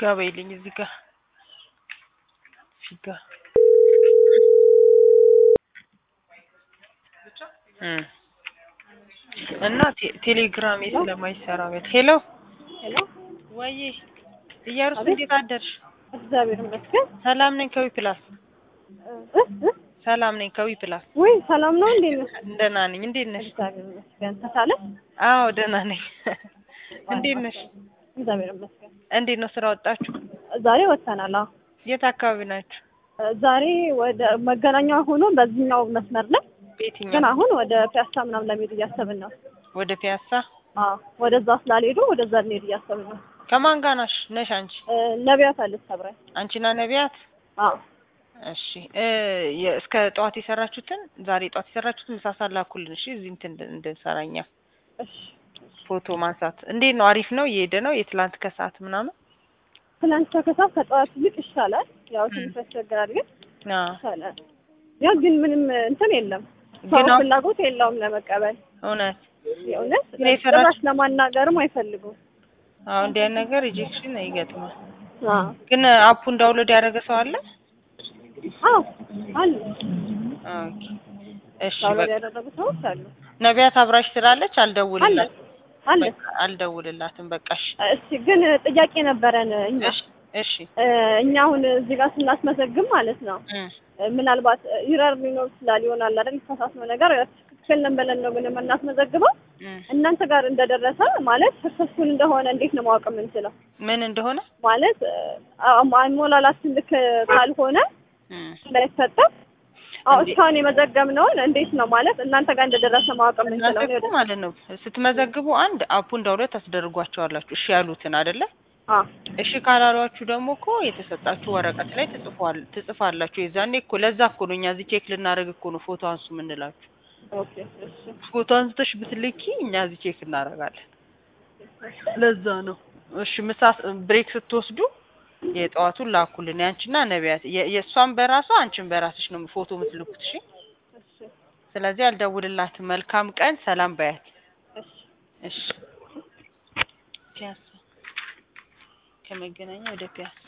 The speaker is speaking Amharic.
ጋ በይልኝ እዚህ ጋ እዚህ ጋ እም እና ቴ- ቴሌግራሜ ስለማይሰራ ቤት ሄሎ ሄሎ ወይዬ እያሩስ አቤት። እንዴት አደርሽ? እግዚአብሔር ይመስገን። ሰላም ነኝ ከዊ ፕላስ እ እ ሰላም ነኝ ከዊ ፕላስ ወይ ሰላም ነው እንዴ? ነሽ? ደህና ነኝ። እንዴት ነሽ? እግዚአብሔር ይመስገን። ተሳለ አዎ ደህና ነኝ። እንዴት ነሽ? እግዚአብሔር ይመስገን። እንዴት ነው ስራ ወጣችሁ? ዛሬ ወጥተናል። አዎ የት አካባቢ ናችሁ? ዛሬ ወደ መገናኛ ሆኖ በዚህኛው መስመር ላይ ግን በየትኛው? አሁን ወደ ፒያሳ ምናምን ለመሄድ እያሰብን ነው። ወደ ፒያሳ። አዎ ወደዛ ስላልሄዱ ወደዛ ልንሄድ እያሰብን ነው። ከማን ጋር ነሽ ነሽ አንቺ? እ፣ ነቢያት አለች ተብራይ። አንቺና ነቢያት? አዎ እሺ እ የ- እስከ ጠዋት የሰራችሁትን ዛሬ ጠዋት የሰራችሁትን ምሳ ሰዓት ላኩልን። እሺ እዚህ እንትን እንድ- እንድንሰራኛ እሺ። ፎቶ ማንሳት እንዴት ነው? አሪፍ ነው? እየሄደ ነው? የትላንት ከሰዓት ምናምን? ትናንት ከከሳት ከጠዋት ይልቅ ይሻላል። ያው ትንሽ ያስቸግራል ግን አዎ ይሻላል። ያው ግን ምንም እንትን የለም ሰው ግን አሁን- ፍላጎት የለውም ለመቀበል እውነት የእውነት ግን የሰራች- ጭራሽ ለማናገርም አይፈልጉም። አዎ እንዲህ አይነት ነገር ሪጀክሽን ይገጥማል። አዎ ግን አፑን ዳውንሎድ ያደረገ ሰው አለ? አዎ አሉ ኦኬ እሺ ዳውንሎድ በቃ ያደረጉ ሰዎች አሉ ነቢያት አብራሽ ስላለች አለ አልደውልላት አለ። በቃ አልደውልላትም። በቃ እሺ እሺ ግን ጥያቄ ነበረን እኛ እሺ እሺ እ፣ እኛ አሁን እዚህ ጋር ስናስመዘግብ ማለት ነው እም እ፣ ምናልባት ይረር ሊኖር ይችላል ይሆናል አይደል? የተሳሳትነው ነገር ትክክል ነን ብለን ነው ግን የምናስመዘግበው። እም እናንተ ጋር እንደደረሰ ማለት ሰክሰስፉል እንደሆነ እንዴት ነው ማወቅ የምንችለው? ምን እንደሆነ ማለት እ፣ አ- አሞላላችን ልክ ካልሆነ እም እንዳይፈጠር አዎ እንዴ- እስካሁን የመዘገብነውን እንዴት ነው ማለት እናንተ ጋር እንደደረሰ ማወቅ የምንችለው? እናንተ እኔ እኮ ወደ- ማለት ነው ስትመዘግቡ አንድ አፑን ዳውንሎድ ታስደርጓቸዋላችሁ። እሺ ያሉትን አይደለ? አ እሺ ካላሏችሁ ደግሞ እኮ የተሰጣችሁ ወረቀት ላይ ትጽፏል ትጽፋላችሁ። የዛኔ እኮ ለዛ እኮ ነው እኛ እዚህ ቼክ ልናደርግ እኮ ነው ፎቶ አንሱ የምንላችሁ። ኦኬ እሺ ፎቶ አንስተሽ ብትልኪ እኛ እዚህ ቼክ እናደርጋለን። ለዛ ነው። እሺ ምሳ ብሬክ ስትወስዱ የጠዋቱን ላኩልን። ያንቺና ነቢያት የ- የእሷን በራሷ አንቺን በራስሽ ነው ፎቶ የምትልኩት። እሺ እሺ ስለዚህ አልደውልላትም። መልካም ቀን፣ ሰላም በያት። እሺ እሺ ፒያሳ ከመገናኛ ወደ ፒያሳ